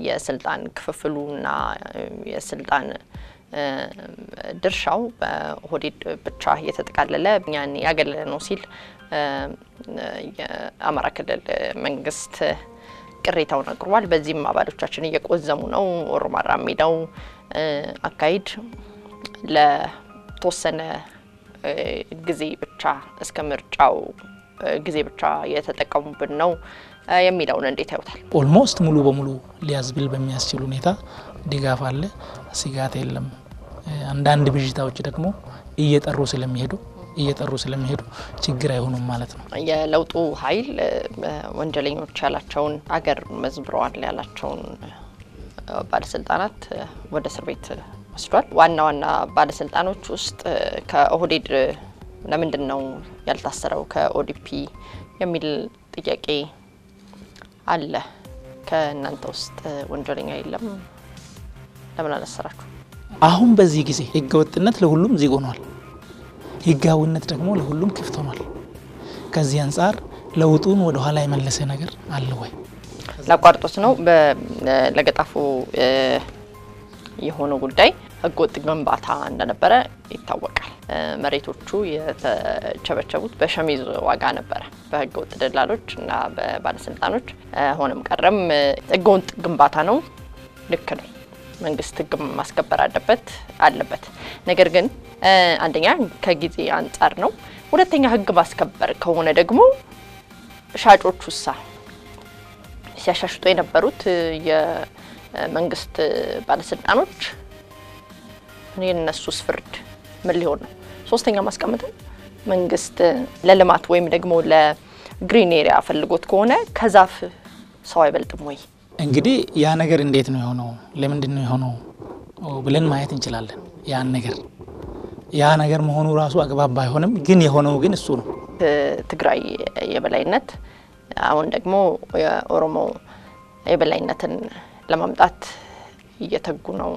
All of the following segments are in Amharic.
የስልጣን ክፍፍሉና የስልጣን ድርሻው በኦህዴድ ብቻ እየተጠቃለለ እኛን ያገለለ ነው ሲል የአማራ ክልል መንግስት ቅሬታውን አቅርቧል። በዚህም አባሎቻችን እየቆዘሙ ነው። ኦሮማራ ሜዳው አካሄድ ለተወሰነ ጊዜ ብቻ እስከ ምርጫው ጊዜ ብቻ የተጠቀሙብን ነው የሚለውን እንዴት ያዩታል? ኦልሞስት ሙሉ በሙሉ ሊያዝብል በሚያስችል ሁኔታ ድጋፍ አለ፣ ስጋት የለም። አንዳንድ ብዥታዎች ደግሞ እየጠሩ ስለሚሄዱ እየጠሩ ስለሚሄዱ ችግር አይሆኑም ማለት ነው። የለውጡ ኃይል ወንጀለኞች ያላቸውን አገር መዝብረዋል ያላቸውን ባለስልጣናት ወደ እስር ቤት ወስዷል። ዋና ዋና ባለስልጣኖች ውስጥ ከኦህዴድ ለምንድን ነው ያልታሰረው ከኦዲፒ የሚል ጥያቄ አለ። ከእናንተ ውስጥ ወንጀለኛ የለም ለምን አላሰራችሁ? አሁን በዚህ ጊዜ ህገወጥነት ለሁሉም ዝግ ሆኗል። ህጋዊነት ደግሞ ለሁሉም ክፍት ሆኗል። ከዚህ አንጻር ለውጡን ወደ ኋላ የመለሰ ነገር አለ ወይ? ላቋርጦት ነው። ለገጣፎ የሆነው ጉዳይ ህገወጥ ግንባታ እንደነበረ ይታወቃል። መሬቶቹ የተቸበቸቡት በሸሚዝ ዋጋ ነበረ በህገወጥ ደላሎች እና በባለስልጣኖች። ሆነም ቀረም ህገወጥ ግንባታ ነው። ልክ ነው። መንግስት ህግ ማስከበር አለበት አለበት። ነገር ግን አንደኛ ከጊዜ አንጻር ነው። ሁለተኛ ህግ ማስከበር ከሆነ ደግሞ ሻጮቹ ሳ ሲያሻሽጡ የነበሩት የመንግስት ባለስልጣኖች የነሱስ ፍርድ ምን ሊሆን ነው? ሶስተኛ ማስቀምጠው መንግስት ለልማት ወይም ደግሞ ለግሪን ኤሪያ ፈልጎት ከሆነ ከዛፍ ሰው አይበልጥም ወይ? እንግዲህ ያ ነገር እንዴት ነው የሆነው? ለምንድን ነው የሆነው ብለን ማየት እንችላለን። ያን ነገር ያ ነገር መሆኑ ራሱ አግባብ ባይሆንም ግን የሆነው ግን እሱ ነው። ትግራይ የበላይነት አሁን ደግሞ የኦሮሞ የበላይነትን ለማምጣት እየተጉ ነው።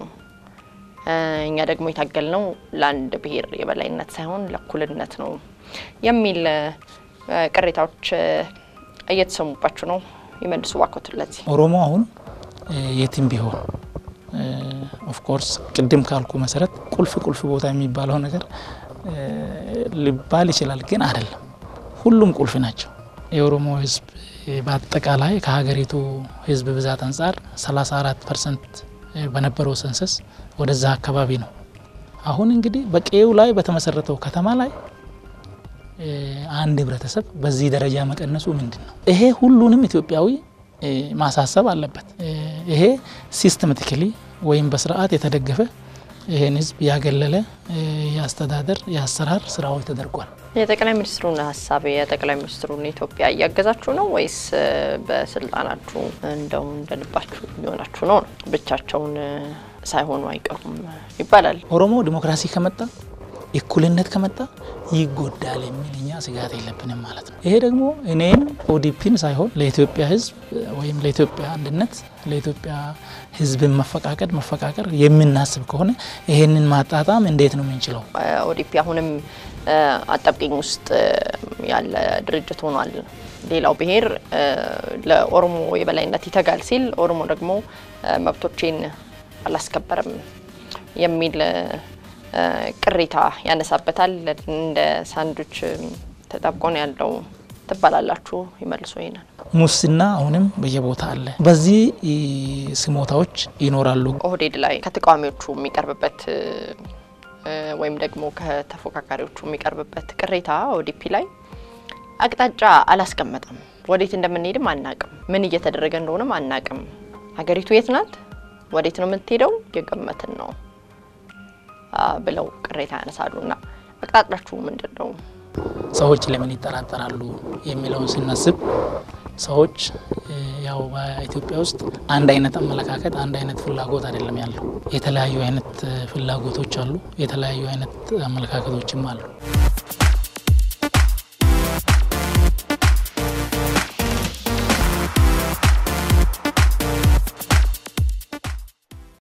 እኛ ደግሞ የታገል ነው ለአንድ ብሔር የበላይነት ሳይሆን ለእኩልነት ነው የሚል ቅሬታዎች እየተሰሙባቸው ነው። ይመልሱ ባኮት ለዚህ ኦሮሞ አሁን የትም ቢሆን ኦፍኮርስ ቅድም ካልኩ መሰረት ቁልፍ ቁልፍ ቦታ የሚባለው ነገር ሊባል ይችላል፣ ግን አይደለም። ሁሉም ቁልፍ ናቸው። የኦሮሞ ሕዝብ በአጠቃላይ ከሀገሪቱ ሕዝብ ብዛት አንጻር 34 ፐርሰንት በነበረው ሰንሰስ ወደዛ አካባቢ ነው። አሁን እንግዲህ በቀዬው ላይ በተመሰረተው ከተማ ላይ አንድ ህብረተሰብ በዚህ ደረጃ መቀነሱ ምንድን ነው? ይሄ ሁሉንም ኢትዮጵያዊ ማሳሰብ አለበት። ይሄ ሲስተማቲካሊ ወይም በስርዓት የተደገፈ ይህን ህዝብ ያገለለ የአስተዳደር የአሰራር ስራዎች ተደርጓል። የጠቅላይ ሚኒስትሩን ሀሳብ የጠቅላይ ሚኒስትሩን ኢትዮጵያ እያገዛችሁ ነው ወይስ በስልጣናችሁ እንደው እንደልባችሁ እየሆናችሁ ነው? ብቻቸውን ሳይሆኑ አይቀሩም ይባላል። ኦሮሞ ዲሞክራሲ ከመጣ እኩልነት ከመጣ ይጎዳል የሚል እኛ ስጋት የለብንም ማለት ነው። ይሄ ደግሞ እኔም ኦዲፒን ሳይሆን ለኢትዮጵያ ህዝብ ወይም ለኢትዮጵያ አንድነት ለኢትዮጵያ ህዝብን መፈቃቀድ መፈቃቀር የምናስብ ከሆነ ይሄንን ማጣጣም እንዴት ነው የምንችለው? ኦዲፒ አሁንም አጣብቂኝ ውስጥ ያለ ድርጅት ሆኗል። ሌላው ብሔር ለኦሮሞ የበላይነት ይተጋል ሲል ኦሮሞ ደግሞ መብቶቼን አላስከበርም የሚል ቅሬታ ያነሳበታል። እንደ ሳንዱች ተጣብቆ ነው ያለው ትባላላችሁ። ይመልሶ ይሄናል። ሙስና አሁንም በየቦታ አለ። በዚህ ስሞታዎች ይኖራሉ። ኦህዴድ ላይ ከተቃዋሚዎቹ የሚቀርብበት ወይም ደግሞ ከተፎካካሪዎቹ የሚቀርብበት ቅሬታ ኦዲፒ ላይ አቅጣጫ አላስቀመጠም። ወዴት እንደምንሄድም አናቅም። ምን እየተደረገ እንደሆነም አናቅም። ሀገሪቱ የት ናት? ወዴት ነው የምትሄደው? የገመትን ነው ብለው ቅሬታ ያነሳሉ። እና አቅጣጫችሁ ምንድን ነው? ሰዎች ለምን ይጠራጠራሉ የሚለውን ስናስብ ሰዎች ያው በኢትዮጵያ ውስጥ አንድ አይነት አመለካከት፣ አንድ አይነት ፍላጎት አይደለም ያለው። የተለያዩ አይነት ፍላጎቶች አሉ፣ የተለያዩ አይነት አመለካከቶችም አሉ።